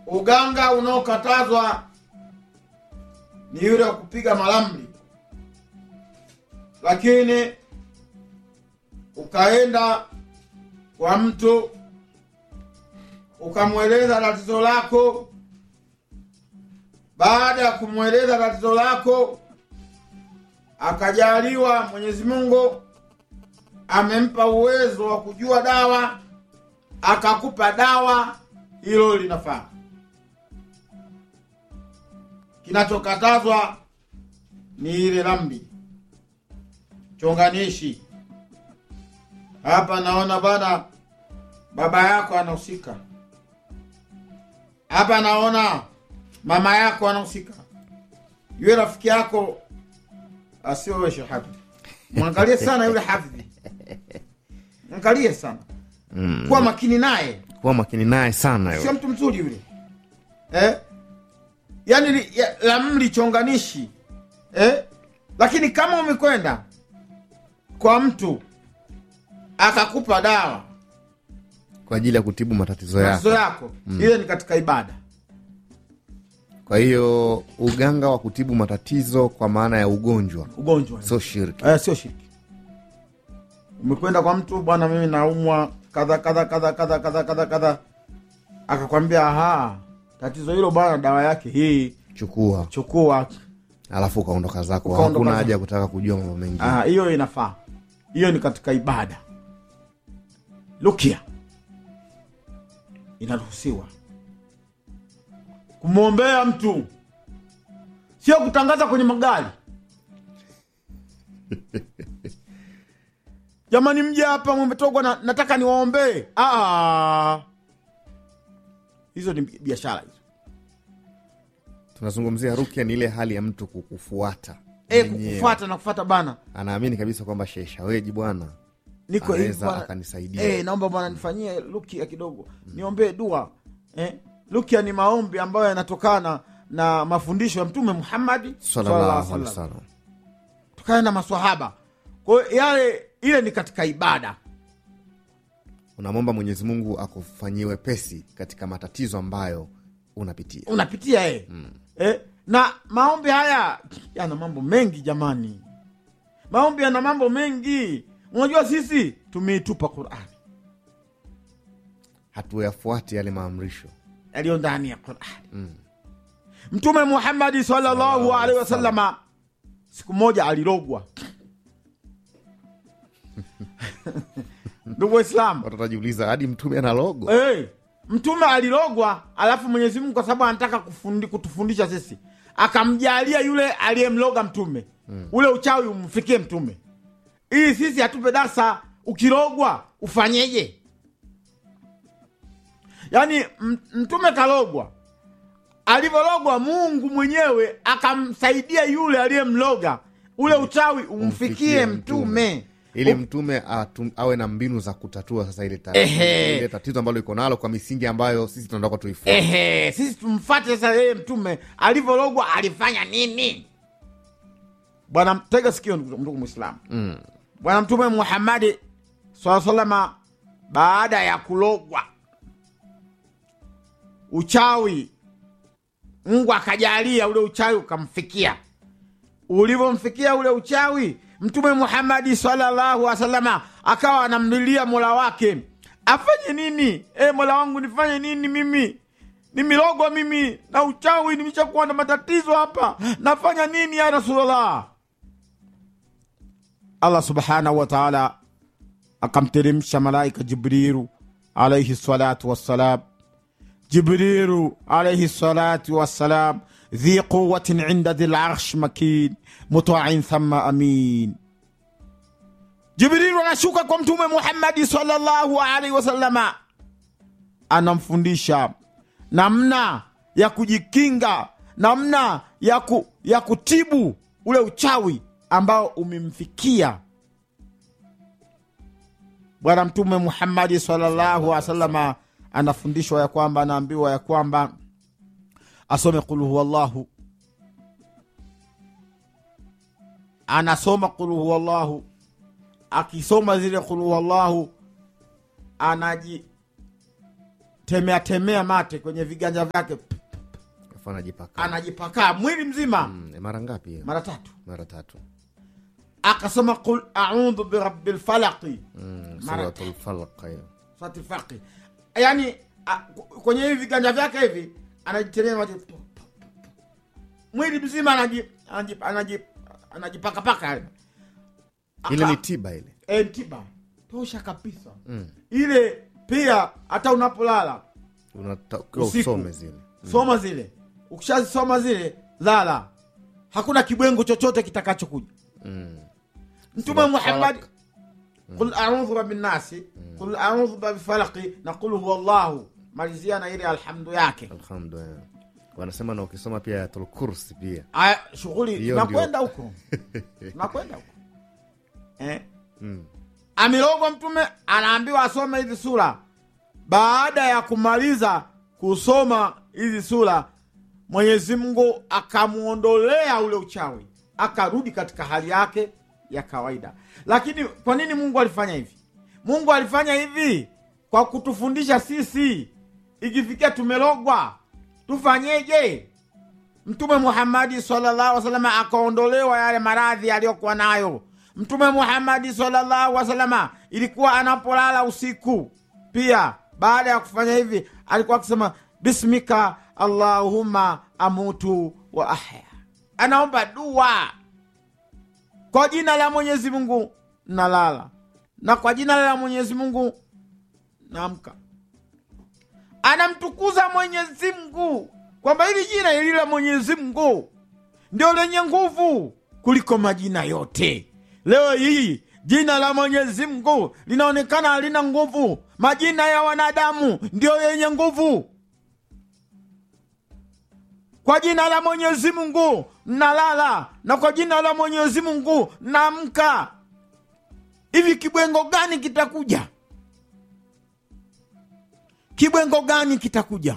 uganga unaokatazwa ni yule wa kupiga maramli lakini ukaenda kwa mtu ukamweleza tatizo lako baada ya kumweleza tatizo lako akajaliwa mwenyezi mungu amempa uwezo wa kujua dawa akakupa dawa hilo linafaa kinachokatazwa ni ile rambi chonganishi hapa naona bana baba yako anahusika hapa naona mama yako anahusika yule rafiki yako asio wewe Sheikh Hafidh mwangalie sana yule hafidhi mwangalie sana Mm. kuwa makini naye kuwa makini naye sana sio yule. mtu mzuri yule eh? yaani li- ya- lamli chonganishi eh? lakini kama umekwenda kwa mtu akakupa dawa kwa ajili ya kutibu matatizo matatizo yako yako ile ni katika ibada kwa hiyo uganga wa kutibu matatizo kwa maana ya ugonjwa ugonjwa sio shirki eh, sio shirki umekwenda kwa mtu bwana mimi naumwa kadha kadha kadha kadha kadha kadha kadha akakwambia aha tatizo hilo bwana dawa yake hii chukua chukua alafu ukaondoka zako Ukaondoka hakuna zako. haja ya kutaka kujua mambo mengine Ah, hiyo inafaa hiyo ni katika ibada lukia inaruhusiwa kumwombea mtu sio kutangaza kwenye magari jamani mje hapa mmetogwa na, nataka niwaombee Ah. hizo ni biashara hizo tunazungumzia rukia ni ile hali ya mtu kukufuata e, mwenyewe. kukufuata na kufuata bana anaamini kabisa kwamba Sheikh Shaweji bwana niko hivi anaweza bwana. akanisaidia Eh, naomba bwana nifanyie lukia kidogo niombee dua eh? lukia ni maombi ambayo yanatokana na mafundisho ya mtume muhammadi sallallahu alaihi wasallam. wasallam tokana na maswahaba kwa hiyo yale ile ni katika ibada unamwomba mwenyezi mungu akufanyie wepesi katika matatizo ambayo unapitia unapitia eh. Eh? na maombi haya yana mambo mengi jamani maombi yana mambo mengi unajua sisi tumeitupa qurani hatuyafuati yale maamrisho yaliyo ndani ya qurani mtume muhammadi sallallahu alaihi wasallama siku moja alirogwa ndugu waislamu watu watajiuliza hadi mtume ana logo hey, mtume alirogwa alafu mwenyezi mungu kwa sababu anataka kufundi, kutufundisha sisi akamjalia yule aliyemloga mtume mm. ule uchawi umfikie mtume ili sisi atupe darsa ukirogwa ufanyeje yaani m- mtume kalogwa alivyorogwa mungu mwenyewe akamsaidia yule aliyemloga ule uchawi umfikie Umfikie mtume ili mtume atum, awe na mbinu za kutatua sasa ile ta- Ehe. ile tatizo ambalo iko nalo kwa misingi ambayo sisi tunataka tuifuate ehe sisi tumfate sasa yeye mtume alivyorogwa alifanya nini bwana tega sikio ndugu ndugu mwislamu mm. bwana mtume muhammadi saa salama baada ya kulogwa uchawi mungu akajalia ule uchawi ukamfikia ulivyomfikia ule uchawi mtume muhammadi sallallahu wasalama akawa anamlilia mola wake afanye nini e, mola wangu nifanye nini mimi nimirogwa mimi na uchawi nimeshakuwa na matatizo hapa nafanya nini ya rasulllah allah subhanahu wa taala akamteremsha malaika jibrilu alaihi salatu wassalam jibrilu alaihi salatu wassalam dhi quwatin inda dhi larsh makin mutain thumma amin jibrilu anashuka kwa mtume muhammadi sallallahu alaihi wasallama anamfundisha namna ya kujikinga namna ya, ku, ya kutibu ule uchawi ambao umemfikia bwana mtume muhammadi sallallahu alaihi wasallama anafundishwa ya kwamba anaambiwa ya kwamba asome qul huwallahu anasoma qul huwallahu akisoma zile qul huwallahu anaji anatemea temea mate kwenye viganja vyake afu anajipaka anajipakaa mwili mzima Mm, mara ngapi hiyo? mara tatu mara tatu akasema qul audhu birabi lfalaqi Mm, Mara suratul falaq hiyo. surati faqi yaani a- kwenye hivi viganja vyake hivi anajitemea mate mwili mzima anaji- anaji- anaji- anajipakapaka yani. ile Aka- ni tiba ile eh, tiba tosha kabisa Mm. ile pia hata unapolala unatakiwa Usiku. usome zile soma zile ukishazisoma zile lala hakuna kibwengo chochote kitakachokuja Mm. mtume Sura muhammad Falaq. qul audhu rabinasi qul audhu babifalaki na qul huwa llahu malizia na ile alhamdu yake alhamdulillah wanasema na ukisoma pia ayatul kursi pia aya shughuli Hiyo tunakwenda huko tunakwenda huko eh? mm. amirogwa mtume anaambiwa asome hizi sura baada ya kumaliza kusoma hizi sura mwenyezi mungu akamwondolea ule uchawi akarudi katika hali yake ya kawaida lakini kwa nini mungu alifanya hivi mungu alifanya hivi kwa kutufundisha sisi ikifikia tumelogwa tufanyeje mtume muhamadi sallallahu wasalama akaondolewa yale maradhi aliyokuwa nayo mtume muhamadi sallallahu wasalama ilikuwa anapolala usiku pia baada ya kufanya hivi alikuwa akisema bismika allahumma amutu wa ahya anaomba dua kwa jina la mwenyezi mungu nalala na kwa jina la mwenyezi mungu naamka anamtukuza mwenyezi mungu kwamba hili jina hili la mwenyezi mungu ndio lenye nguvu kuliko majina yote leo hii jina la mwenyezi mungu linaonekana halina nguvu majina ya wanadamu ndio yenye nguvu kwa jina la mwenyezi mungu nalala na kwa jina la mwenyezi mungu naamka hivi kibwengo gani kitakuja kibwengo gani kitakuja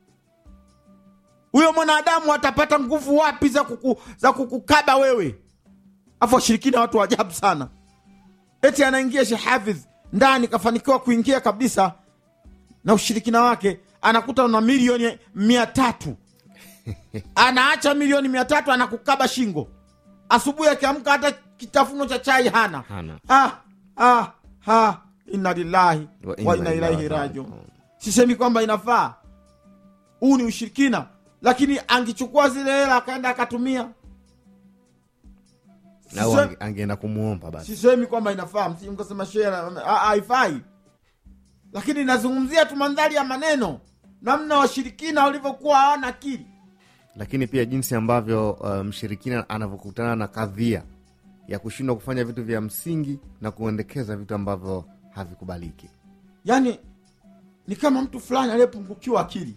huyo mwanadamu atapata nguvu wapi za, kuku, za kukukaba wewe afu washirikina watu wa ajabu sana eti anaingia shehafidh ndani kafanikiwa kuingia kabisa na ushirikina wake anakuta una milioni mia tatu anaacha milioni mia tatu anakukaba shingo asubuhi akiamka hata kitafuno cha chai hana hana ah, ah, ah, inna lillahi Wa wa inna inna ilaihi ilaihi rajiun rajiun. sisemi kwamba inafaa huu ni ushirikina lakini angechukua zile hela akaenda akatumia au Sisemi- ange- angeenda kumwomba basi sisemi kwamba inafaa msije mkasema shehe ah, haifai lakini nazungumzia tu mandhari ya maneno namna washirikina walivyokuwa hawana akili lakini pia jinsi ambavyo uh, mshirikina anavyokutana na kadhia ya kushindwa kufanya vitu vya msingi na kuendekeza vitu ambavyo havikubaliki yaani ni kama mtu fulani aliyepungukiwa akili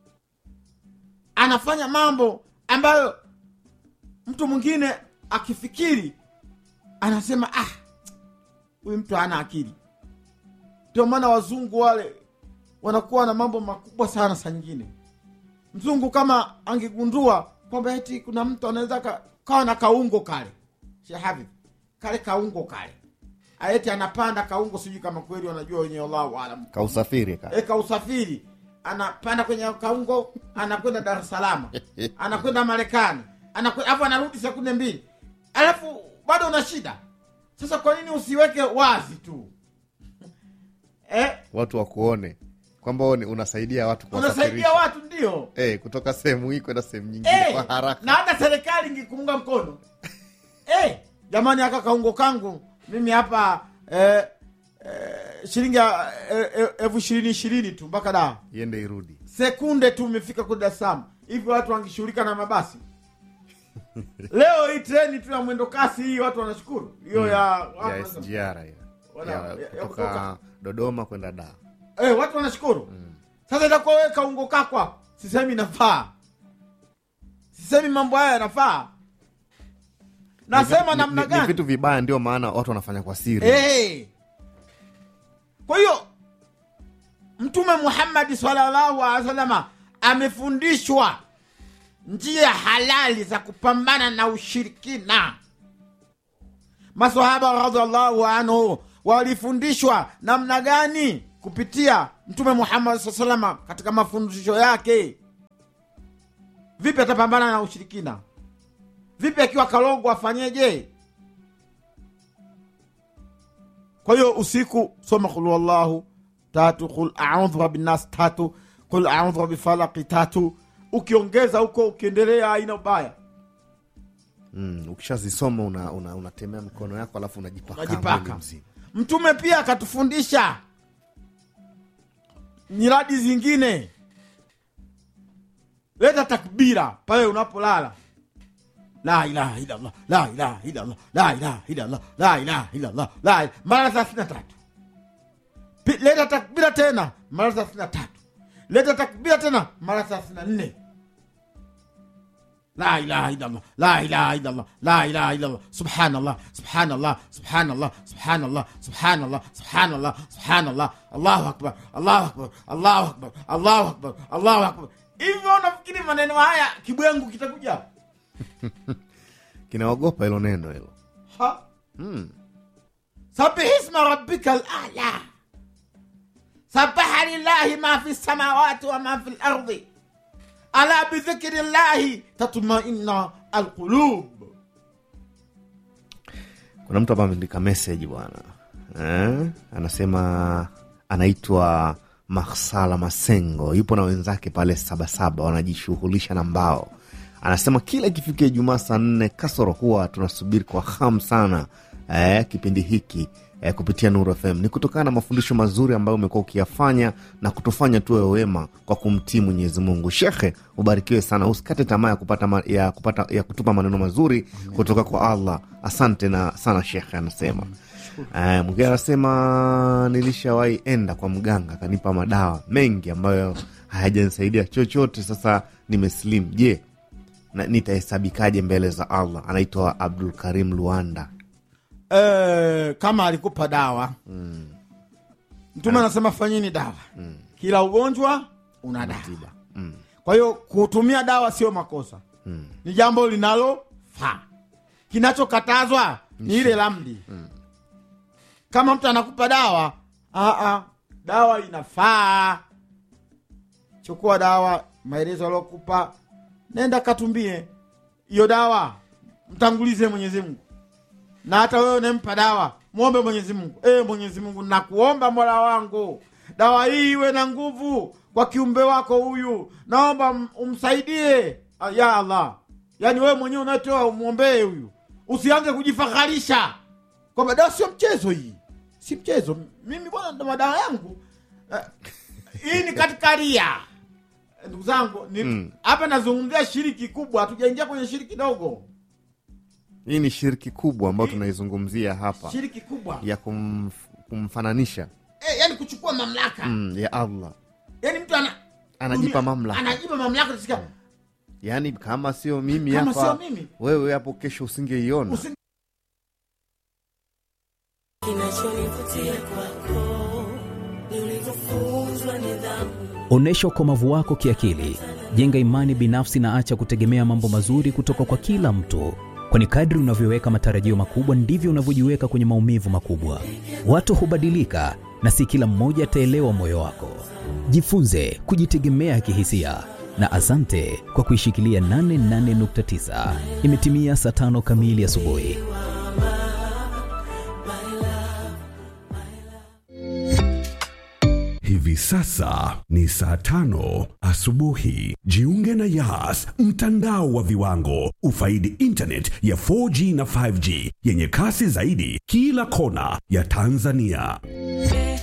anafanya mambo ambayo mtu mwingine akifikiri anasema ah huyu mtu hana akili ndio maana wazungu wale wanakuwa na mambo makubwa sana saa nyingine mzungu kama angegundua kwamba eti kuna mtu anaweza ka- kawa na kaungo kale shehavi kale kaungo kale eti anapanda kaungo sijui kama kweli wanajua wenye allahu alam kausafiri ka eka usafiri anapanda kwenye kaungo anakwenda dar es salaam anakwenda marekani anakwe- alafu anarudi sekunde mbili alafu bado una shida sasa kwa nini usiweke wazi tu eh, watu wakuone kwamba wewe ni- unasaidia watu unasaidia kuwasafirisha watu ndio eh, kutoka sehemu hii kwenda sehemu nyingine Eh, kwa haraka na hata serikali ingekuunga mkono eh, jamani aka kaungo kangu mimi hapa eh, eh, shilingi ya, eh, eh, elfu ishirini ishirini tu mpaka daa iende irudi sekunde tu umefika kule Dar es Salaam. Hivi watu wangeshughulika na mabasi leo hii treni tu ya mwendo kasi hii watu wanashukuru hiyo ya ya watu SGR hiyo. Wana- ya ya- ya kutoka kutoka. dodoma kwenda daa eh, watu wanashukuru sasa itakuwa wewe kaungo kakwa sisemi inafaa sisemi mambo haya yanafaa nasema Ni- namna ni- ni gani vitu vibaya ndio maana watu wanafanya kwa siri Eh. kwa hiyo mtume muhammadi salllahu alehi wasalama amefundishwa njia halali za kupambana na ushirikina masahaba radiallahu anhu walifundishwa namna gani kupitia mtume muhammad saa salama katika mafundisho yake vipi atapambana na ushirikina vipi akiwa kalongo afanyeje kwa hiyo usiku soma qul wallahu tatu qul audhu rabinnas tatu qul audhu rabifalaki tatu ukiongeza huko ukiendelea haina ubaya mm, ukishazisoma unatemea una, unatemea mkono yako alafu unajipaka Unajipaka. mwili mzima mtume pia akatufundisha nyiradi zingine leta takbira pale unapolala la ilaha illallah la ilaha illallah la ilaha illallah la ilaha illallah la ila- mara thelathini na tatu Pi- leta takbira tena mara thelathini na tatu leta takbira tena mara thelathini na nne la ilaha illallah la ilaha illallah la ilaha illallah subhanallah subhanallah subhanallah subhanallah subhanallah subhanallah subhanallah allahu akbar allahu akbar allahu akbar allahu akbar allahu akbar hivyo unafikiri maneno haya kibwengu kitakuja kinaogopa hilo neno hilo ha mm. sabihisma rabbika alala sabaha lillahi ma fi samawati wa ma fi lardi ala bidhikri llahi tatmaina alqulub kuna mtu hapa ameandika meseji bwana eh? anasema anaitwa maksala masengo yupo na wenzake pale sabasaba wanajishughulisha na mbao anasema kila ikifikia ijumaa saa nne kasoro huwa tunasubiri kwa hamu sana eh, kipindi hiki eh, kupitia Nuru FM ni kutokana na mafundisho mazuri ambayo umekuwa ukiyafanya na kutufanya tuwe wema kwa kumtii Mwenyezi Mungu. Shekhe, ubarikiwe sana, usikate tamaa ya kupata, ma, ya, kupata ya kutupa maneno mazuri kutoka kwa Allah. Asante na sana shekhe, anasema Eh, mwingine anasema nilishawahi enda kwa mganga akanipa madawa mengi ambayo hayajanisaidia chochote. Sasa nimeslim, je, na nitahesabikaje mbele za Allah? Anaitwa Abdul Karim Luanda. eh, kama alikupa dawa mtume anasema fanyeni dawa kila ugonjwa una dawa Mm. kwa hiyo kutumia dawa sio makosa Mm. ni jambo linalofaa kinachokatazwa ni ile lamdi kama mtu anakupa dawa aa, dawa inafaa chukua dawa maelezo aliokupa nenda katumbie hiyo dawa mtangulize mwenyezi mungu na hata wewe unempa dawa mwombe mwenyezi mungu e, mwenyezi mungu nakuomba mola wangu dawa hii iwe na nguvu kwa kiumbe wako huyu naomba m- umsaidie Ah, ya allah yaani wewe mwenyewe unatoa umwombee huyu usianze kujifaharisha kwamba dawa sio mchezo hii si mchezo mimi bwana ndo madawa yangu Eh, hii ni katika ria ndugu zangu ni- hapa nazungumzia shiriki kubwa hatujaingia kwenye shiriki dogo Hii ni shiriki kubwa ambayo tunaizungumzia hapa shiriki kubwa ya kumf, kumfananisha e, yani kuchukua mamlaka mm, ya Allah, yani mtu ana anajipa dunia- mamlaka. anajipa mamlaka tusikia yaani kama sio mimi Kama hapa, sio mimi. wewe hapo kesho usingeiona. usi- Kinachonivutia kwako ni ulivyofunzwa nidhamu. Onyesha ukomavu wako kiakili, jenga imani binafsi na acha kutegemea mambo mazuri kutoka kwa kila mtu, kwani kadri unavyoweka matarajio makubwa ndivyo unavyojiweka kwenye maumivu makubwa. Watu hubadilika na si kila mmoja ataelewa moyo wako. Jifunze kujitegemea kihisia na asante kwa kuishikilia 88.9. Imetimia saa tano kamili asubuhi. Hivi sasa ni saa tano asubuhi. Jiunge na Yas, mtandao wa viwango. Ufaidi internet ya 4G na 5G yenye kasi zaidi kila kona ya Tanzania.